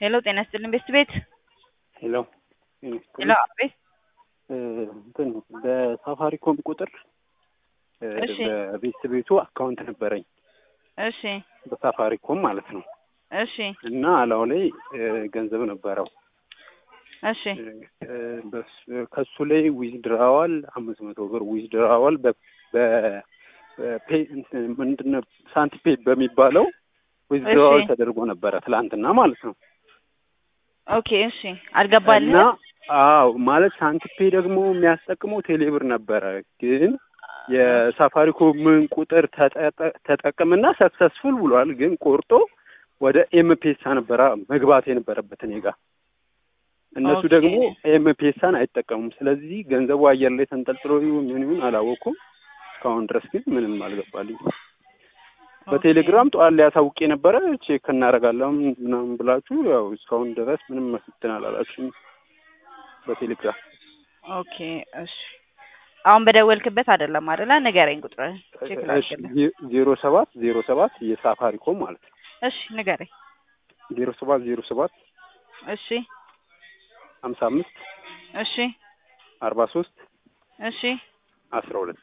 ሄሎ ጤና ይስጥልኝ ቤስት ቤት ሄሎ ሄሎ አቤት እንትን በሳፋሪኮም ቁጥር እሺ። በቤት ቤቱ አካውንት ነበረኝ እሺ በሳፋሪኮም ማለት ነው እሺ እና አላው ላይ ገንዘብ ነበረው እሺ እ፣ በስ- ከሱ ላይ ዊዝድራዋል አምስት መቶ ብር ዊዝድራዋል በ በ- በፔ እንትን ምንድን ነው ሳንቲፔ በሚባለው ዊዝድራዋል እሺ። ተደርጎ ነበረ ትላንትና ማለት ነው ኦኬ እሺ አልገባልህ እና አዎ ማለት ሳንቲፔ ደግሞ የሚያስጠቅመው ቴሌብር ነበረ ግን የሳፋሪኮምን ቁጥር ተጠጠ- ተጠቅምና ሰክሰስፉል ብሏል ግን ቆርጦ ወደ ኤምፔሳ ነበረ መግባት የነበረበት እኔ ጋር እነሱ ኦኬ። ደግሞ ኤምፔሳን አይጠቀሙም ስለዚህ ገንዘቡ አየር ላይ ተንጠልጥሎ ይሁን ምን ይሁን አላወኩም እስካሁን ድረስ ግን ምንም አልገባልኝ በቴሌግራም ጠዋት ላይ አሳውቄ ነበረ ቼክ እናደርጋለን ምናምን ብላችሁ ያው እስካሁን ድረስ ምንም መስትን አላላችሁም በቴሌግራም ኦኬ እሺ አሁን በደወልክበት አይደለም አይደለ ንገረኝ ቁጥርህን ቼክ ላድርግልህ ዜሮ ሰባት ዜሮ ሰባት የሳፋሪኮም ማለት ነው እሺ ንገረኝ ዜሮ ሰባት ዜሮ ሰባት እሺ ሀምሳ አምስት እሺ አርባ ሶስት እሺ አስራ ሁለት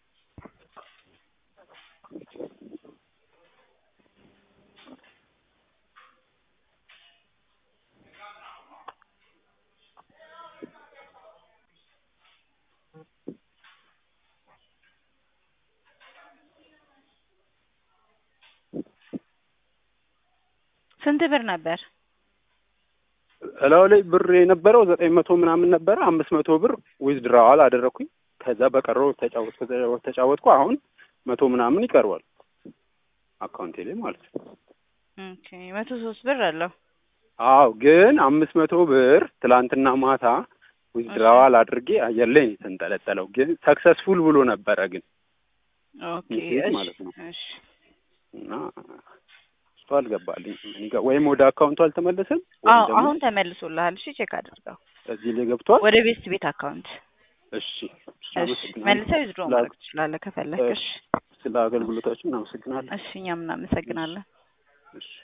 ስንት ብር ነበር እላው ላይ ብር የነበረው ዘጠኝ መቶ ምናምን ነበረ አምስት መቶ ብር ዊዝድራዋል አደረኩኝ ከዛ በቀረው ተጫወትኩ ተጫወትኩ አሁን መቶ ምናምን ይቀርባል አካውንቴ ላይ ማለት ነው ኦኬ መቶ ሶስት ብር አለው አዎ ግን አምስት መቶ ብር ትላንትና ማታ ዊዝድራዋል አድርጌ አየር ላይ ነው የተንጠለጠለው ግን ሰክሰስፉል ብሎ ነበረ ግን ኦኬ ሜሴጅ እሺ ማለት ነው። እሺ እና እሱ አልገባልኝ እኔ ጋር ወይም ወደ አካውንቱ አልተመለሰም አዎ ወይም ደግሞ አሁን ተመልሶልሃል እሺ ቼክ አድርገው እዚህ ላይ ገብቷል ወደ ቤስት ቤት አካውንት እሺ እሺ፣ እሺ አመሰግናለሁ። መልሰህ ዊዝድሮ ስለ- ማድረግ ትችላለህ ከፈለክ እሺ ስለ አገልግሎታችሁ እናመሰግናለን እሺ እኛም እናመሰግናለን እሺ